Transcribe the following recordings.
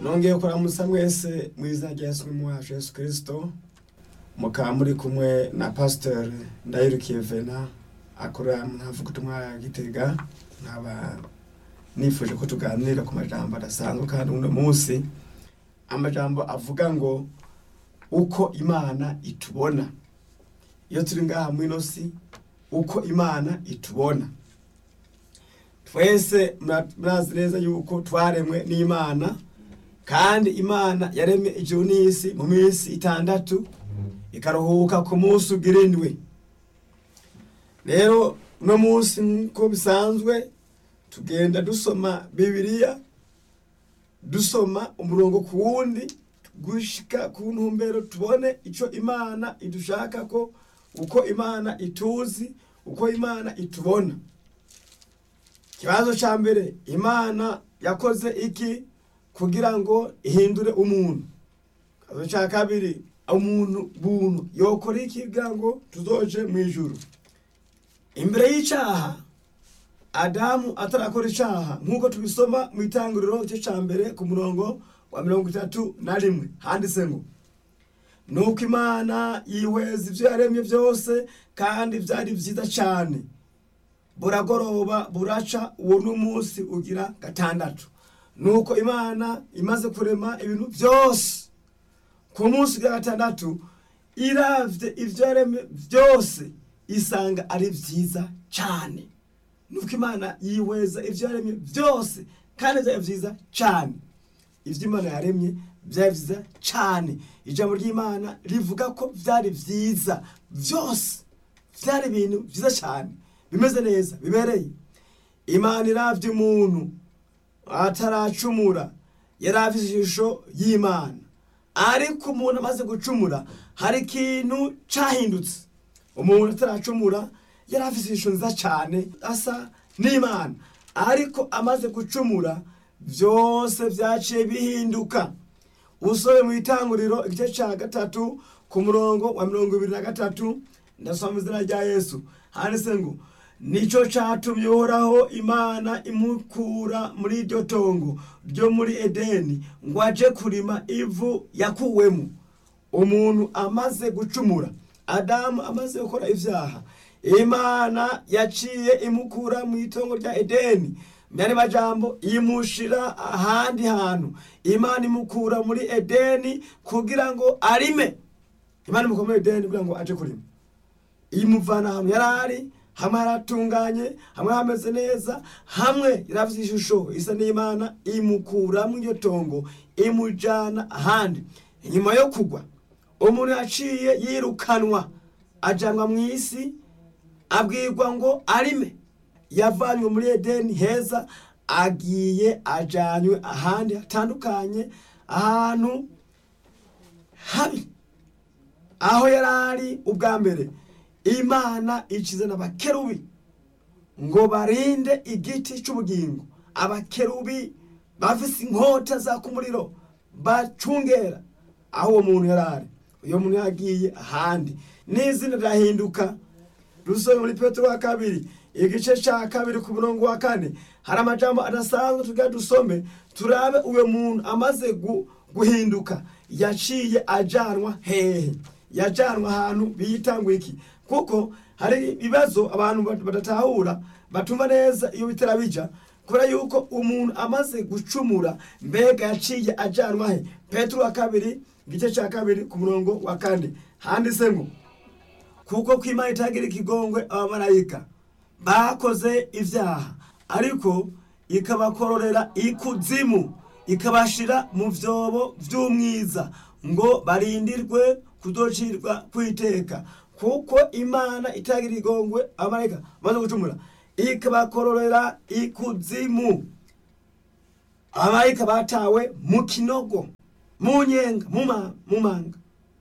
nongeye kuramutsa mwese mu izina rya yesu mu wacu yesu kirisito mukaba muri kumwe na pasiteri ndayirukiye vena akorera mu ntavugutumwa ya gitega nkaba nifuje ko tuganira ku majambo adasanzwe kandi uno munsi amajambo avuga ngo uko imana itubona iyo turi ngaha mu ino si uko imana itubona twese murazi neza yuko twaremwe n'imana kandi imana yaremye ijuru n'isi mu minsi itandatu ikaruhuka ku munsi ugira indwi rero uno munsi nk'uko bisanzwe tugenda dusoma bibiliya dusoma umurongo ku wundi gushika ku ntumbero tubone icyo imana idushaka ko uko imana ituzi uko imana itubona ikibazo cya mbere imana yakoze iki kugira ngo ihindure umuntu ikibazo cya kabiri umuntu buntu yokora iki kugira ngo tuzoje mu ijuru imbere y'icyaha adamu atarakora icyaha nk'uko tubisoma mu itangiriro cye cya mbere ku murongo wa mirongo itatu na rimwe handitse ngo nuko imana yihweza ibyo yaremye byose kandi byari byiza cyane buragoroba buraca uwo n'umunsi ugira gatandatu nuko imana imaze kurema ibintu byose ku munsi ugira gatandatu iravye ibyo yaremye byose isanga ari byiza cyane nuko imana yihweza ibyo yaremye byose kandi byari byiza cyane ibyo imana yaremye byari byiza cyane ijambo ry'imana rivuga ko byari byiza byose byari ibintu byiza cyane bimeze neza bibereye imana iravye umuntu ataracumura yari afite ishusho y'imana ariko umuntu amaze gucumura hari ikintu cyahindutse umuntu ataracumura yari afite ishusho nziza cyane asa n'imana ariko amaze gucumura byose byaciye bihinduka usore mu itanguriro igice cya gatatu ku murongo wa mirongo ibiri na gatatu ndasoma izina rya yesu handitse ngo nicyo cyatumye uhoraho imana imukura muri iryo tongo ryo muri edeni ngo aje kurima ivu yakuwemo umuntu amaze gucumura adamu amaze gukora ibyaha imana yaciye imukura mu itongo rya edeni myari majambo imushira ahandi hantu imana imukura muri edeni kugira ngo arime imana imukura muri edeni kugira ngo aje kurima imuvana ahantu yari ari hamwe haratunganye hamwe hameze neza hamwe yarafite ishusho isa n'imana imukura mu iryo tongo imujyana ahandi inyuma yo kugwa umuntu yaciye yirukanwa ajyanwa mu isi abwirwa ngo arime yavanywe muri edeni heza agiye ajyanywe ahandi hatandukanye ahantu habi aho yari ari ubwa mbere imana ikizana abakerubi ngo barinde igiti cy'ubugingo abakerubi bafise inkota zaka umuriro bacungera aho uwo muntu yari ari uyo muntu yagiye ahandi n'izina rirahinduka rusome muri petero wa kabiri igice cya kabiri ku murongo wa kane hari amajambo adasanzwe tugira dusome turabe uwo muntu amaze guhinduka yaciye ajanwa hehe yajanwa ahantu bita ngo iki kuko hari ibibazo abantu badatahura batumva neza iyo bitera bija kubera yuko umuntu amaze gucumura mbega yaciye ajanwa he petero wa kabiri igice cya kabiri ku murongo wa kane handitse ngo kuko ko imana itagira ikigongwe abamarayika bakoze ibyaha ariko ikabakororera ikuzimu ikabashira mu byobo by'umwiza ngo barindirwe kudocirwa kwiteka kuko imana itagira igongwe abamarayika bamaze gucumura ikabakororera ikuzimu abamarayika batawe mu kinogo mu nyenga mu manga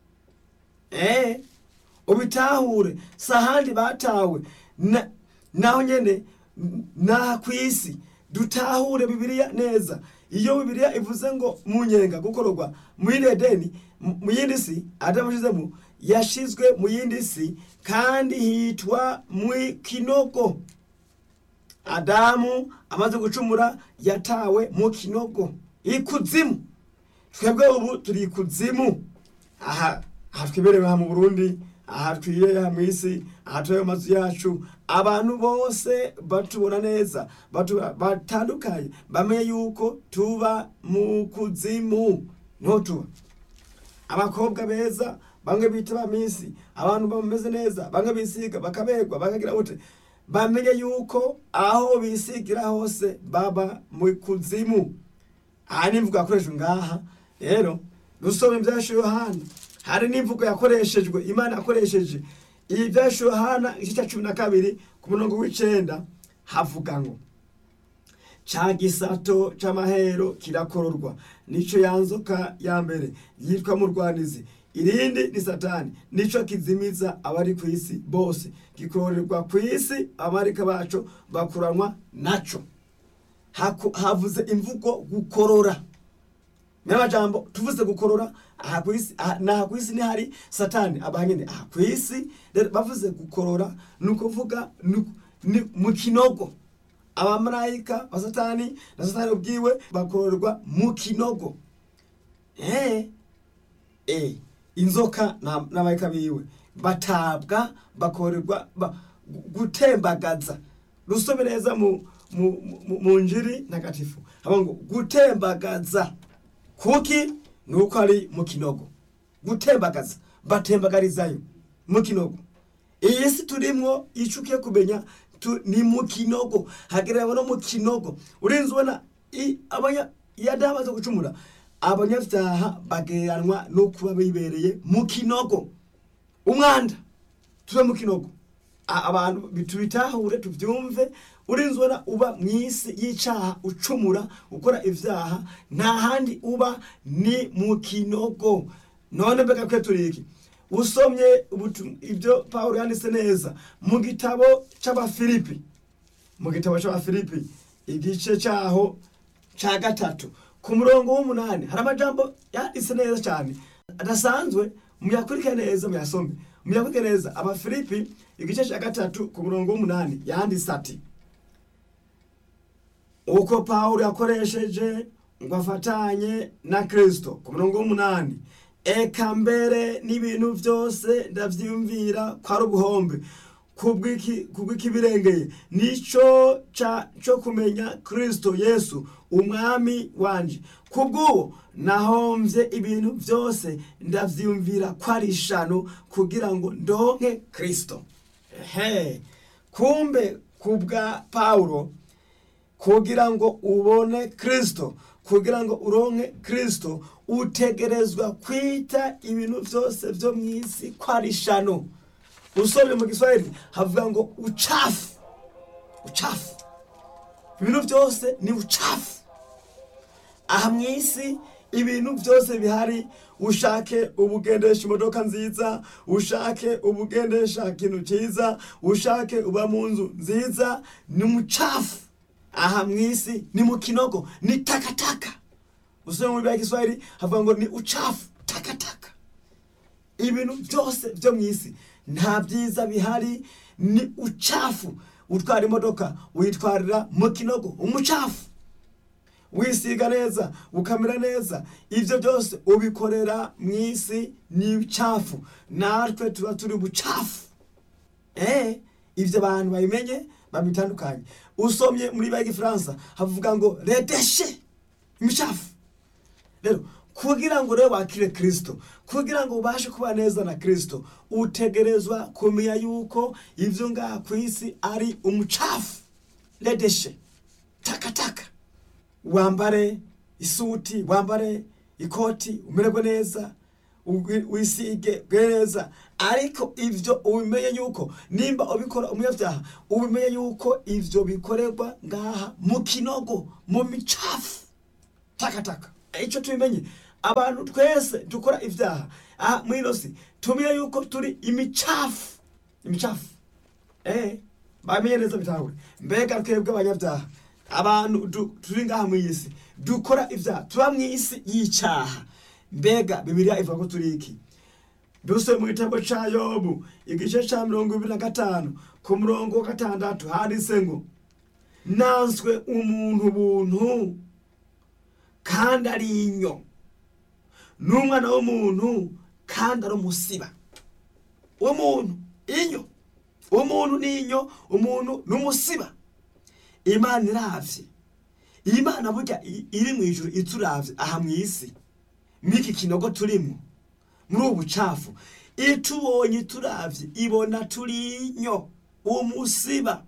eee ubitahure si ahandi batawe naho nyine naha ku isi dutahure bibiliya neza iyo bibiliya ivuze ngo mu nyenga gukororwa mu yindi edeni mu yindi si adamushyizemo yashizwe mu yindi si kandi hitwa mu kinogo adamu amaze gucumura yatawe mu kinogo ikuzimu twebwe ubu turi ikuzimu aha aha twiberewe aha mu burundi aha twiyeye mu isi aha turi mu mazu yacu abantu bose batubona neza batu- batandukanye bamenye yuko tuba mu kuzimu niho tuba abakobwa beza bamwe bita ba misi abantu bameze neza bamwe bisiga bakaberwa bakagira gute bamenye yuko aho bisigira hose baba mu kuzimu aha ni imvugo yakoreshejwe ngaha rero dusoma ibyashu yohana hari n'imvugo yakoreshejwe imana yakoresheje iyi byashu yohana igice cya cumi na kabiri ku murongo w'icenda havuga ngo ca gisato c'amahero kirakororwa nico yanzoka ya mbere yitwa murwanizi irindi ni satani nico kizimiza abari ku isi bose gikorerwa ku isi abamarika baco bakuranwa naco Haku- havuze imvugo gukorora n'amajambo tuvuze gukorora aha ku isi aha- naha ku isi ntihari satani abanyene aha ku isi rero bavuze gukorora ni ukuvuga ni- ni mu kinogo abamarayika ba satani na satani ubwiwe bakororwa mu kinogo eh eh inzoka na- n'abayika biwe batabwa bakorerwa ba, gu- gutembagaza rusome neza mu mu, mu, mu njiri ntagatifu haba ngo gutembagaza kuki nuko ari mu kinogo gutembagaza batembagarizayo mu kinogo iyi si turimwo ico ukiye kumenya tu, ni mu kinogo hagereranywa no mu kinogo urinzi ubona i- abanya iyo adahamaze gucumura abanyabyaha bagereranwa no kuba bibereye mu kinogo umwanda tube mu kinogo A- abantu tubitahure tubyumve urinzi ubona uba mu isi y'icaha ucumura ukora ivyaha nta handi uba ni mu kinogo none mbega kwe turiki usomye ubutu- ibyo pawulo yanditse neza mu gitabo c'abafilipi mu gitabo c'abafilipi igice caho ca gatatu ku murongo w'umunani hari amajambo yanditse neza cyane adasanzwe muyakurike neza muyasome muyakurike neza abafilipi igice cya gatatu ku murongo w'umunani yanditse ati uko pawulo yakoresheje ngo afatanye na kristo ku murongo w'umunani eka mbere n'ibintu byose ndavyiyumvira ko ari ubuhombe kubw'iki- kubw'ikibirengeye nico ca co kumenya kristo yesu umwami wanje kubw'uwo nahomvye ibintu byose ndavyiyumvira ko ari ishano kugira ngo ndonke kristo ehe kumbe kubwa pawulo kugira ngo ubone kristo kugira ngo uronke kristo utegerezwa kwita ibintu byose byo mu isi ko ari ishano usomye mu giswahili havuga ngo uchafu uchafu ibintu byose ni uchafu aha mu isi ibintu byose bihari ushake ubugendesha imodoka nziza ushake ubugendesha ikintu cyiza ushake uba mu nzu nziza ni mucafu aha mu isi ni mu kinogo ni takataka usome muri bya giswahili havuga ngo ni uchafu takataka ibintu byose byo mu isi nta byiza bihari ni uchafu utwara imodoka uyitwarira mu kinogo umucafu wisiga neza ukamera neza ibyo byose ubikorera mu isi ni ucafu natwe tuba turi bucafu eh ibyo abantu babimenye babitandukanye usomye muri bya gifaransa havuga ngo redeshe imicafu rero kugira ngo rero wakire kristo kugira ngo ubashe kuba neza na kristo utegerezwa kumenya yuko ibyo ngaha ku isi ari umucafu redeshe takataka wambare isuti wambare ikoti umererwe neza ugwi- wisige bwe neza ariko ivyo ubimenye yuko nimba ubikora umunyabyaha ubimenye yuko ivyo bikorerwa ngaha mu kinogo mu micafu takataka icyo tubimenye abantu twese dukora ibyaha aha muri ino si tumenye yuko turi imicafu imicafu eh bamenye neza bitahure mbega twebwe abanyabyaha abantu du- turi ngaha mu isi dukora ibyaha tuba mu isi y'icyaha mbega bibiliya ivuga ko turi iki duse mu gitabo ca yobu igice ca mirongo ibiri na gatanu ku murongo wa gatandatu handitse ngo nanswe umuntu buntu kandi ari inyo n'umwana w'umuntu kandi ari umusiba uwo muntu inyo uwo muntu ni inyo umuntu ni umusiba imana iravye iyi mana burya i- iri mu ijuru ituravye aha mu isi mw'iki kinogo turimo muri ubu bucafu itubonye ituravye ibona turi inyo umusiba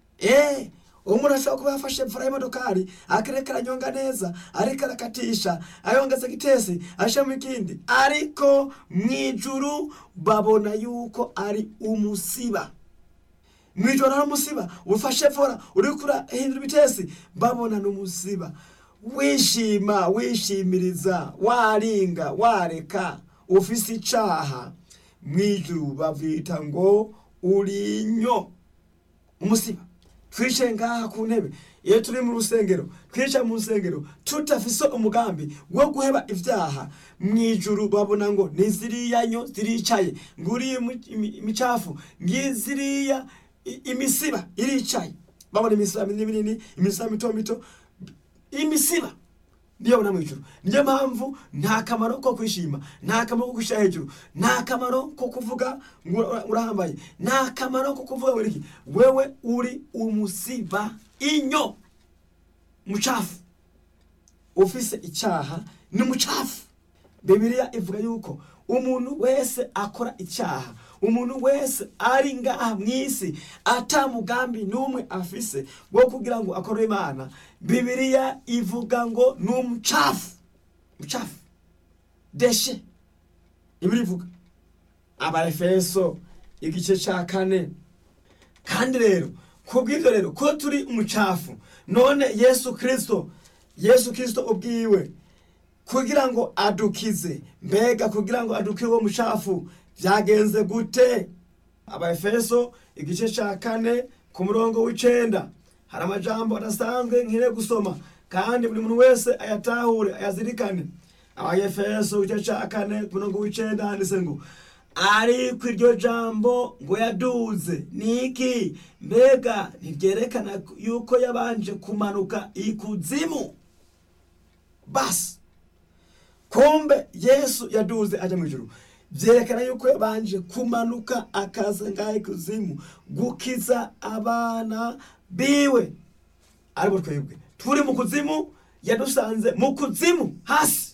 eh umuntu ashobora kuba yafashe mfura y'imodokari akareka aranyonga neza ariko arakatisha ayongeza gitesi ashiramo ikindi ariko mu ijuru babona yuko ari umusiba mwijoro hari umusiba ufashe fora uriko urahindura ibitesi babona ni umusiba wishima wishimiriza waringa wareka ufise icaha mwijuru bavyita ngo urinyo umusiba twicaye ngaha ku ntebe iyo turi mu rusengero twicaye mu rusengero tutafise umugambi wo guheba ivyaha mwijuru babona ngo ni ziriya nyo ziricaye nguriye imicafu ngiziriya i- imisiba iricaye babona imisiba minini minini imisiba mito mito imisiba niyo babona mwijuru niyo mpamvu nta kamaro ko kwishima nta kamaro ko gushyira hejuru nta kamaro ko kuvuga ngo ura- urahambaye nta kamaro ko kuvuga ngo iki wewe uri umusiba inyo mucafu ufise icyaha ni mucafu bibiliya ivuga yuko umuntu wese akora icyaha umuntu wese ari ngaha mu isi ata mugambi n'umwe afise wo kugira ngo akore imana bibiliya ivuga ngo ni umucafu mucafu deshe ibiri ivuga abaefeso igice cya kane kandi rero kubw'ibyo rero ko turi umucafu none yesu kirisito yesu kirisito ubwiwe kugira ngo adukize mbega kugira ngo adukize uwo mucafu byagenze gute abaefeso igice cya kane ku murongo w'icenda hari amajambo adasanzwe nkire gusoma kandi buri muntu wese ayatahure ayazirikane abaefeso igice cya kane ku murongo w'icenda handitse ngo ariko iryo jambo ngo yaduze ni iki mbega ntiryerekana yuko yabanje kumanuka ikuzimu basi kumbe yesu yaduze ajya mu ijuru byerekana yuko yabanje kumanuka akaza ngaho ikuzimu gukiza abana biwe aribo twebwe turi mu kuzimu yadusanze mu kuzimu hasi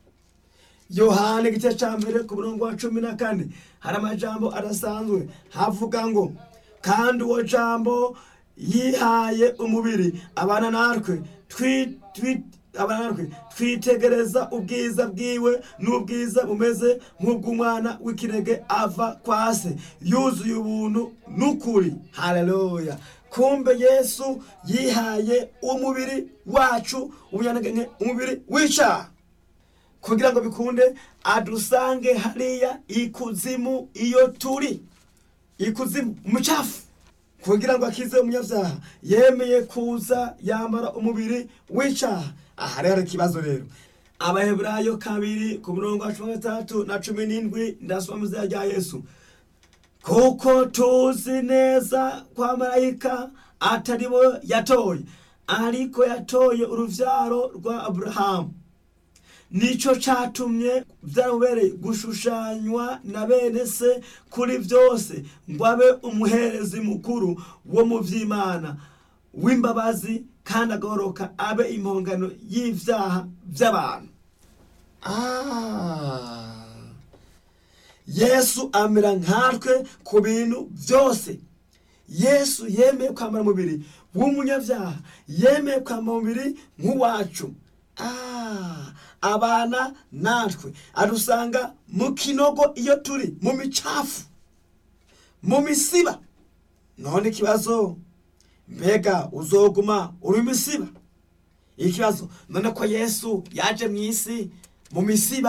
yohana igice cya mbere ku murongo wa cumi na kane hari amajambo adasanzwe havuga ngo kandi uwo jambo yihaye umubiri abana natwe twi- twi- abana natwe twitegereza ubwiza bwiwe n'ubwiza bumeze nk'ubw'umwana w'ikirege ava kwa se yuzuye ubuntu n'ukuri haleluya kumbe yesu yihaye umubiri wacu ubunyanege umubiri w'icaha kugira ngo bikunde adusange hariya ikuzimu iyo turi ikuzimu umucafu kugira ngo akize umunyabyaha yemeye kuza yambara umubiri w'icaha aha rero ikibazo rero abaheburayo kabiri ku murongo wa cumi na gatandatu na cumi n'indwi ndasoma mu izina rya yesu kuko tuzi neza kwa marayika atari bo yatoye ariko yatoye uruvyaro rwa aburahamu nicyo cyatumye byamubereye gushushanywa na bene se kuri byose ngo abe umuherezi mukuru wo mu by'imana w'imbabazi kandi agahoroka abe impongano y'ibyaha by'abantu Ah. yesu amera nkatwe ku bintu byose yesu yemeye kwambara umubiri w'umunyabyaha yemeye kwambara umubiri nk'uwacu Ah, abana natwe adusanga mu kinogo iyo turi mu micafu mu misiba none ikibazo mbega uzoguma uri misiba ikibazo none ko yesu yaje mu isi mu misiba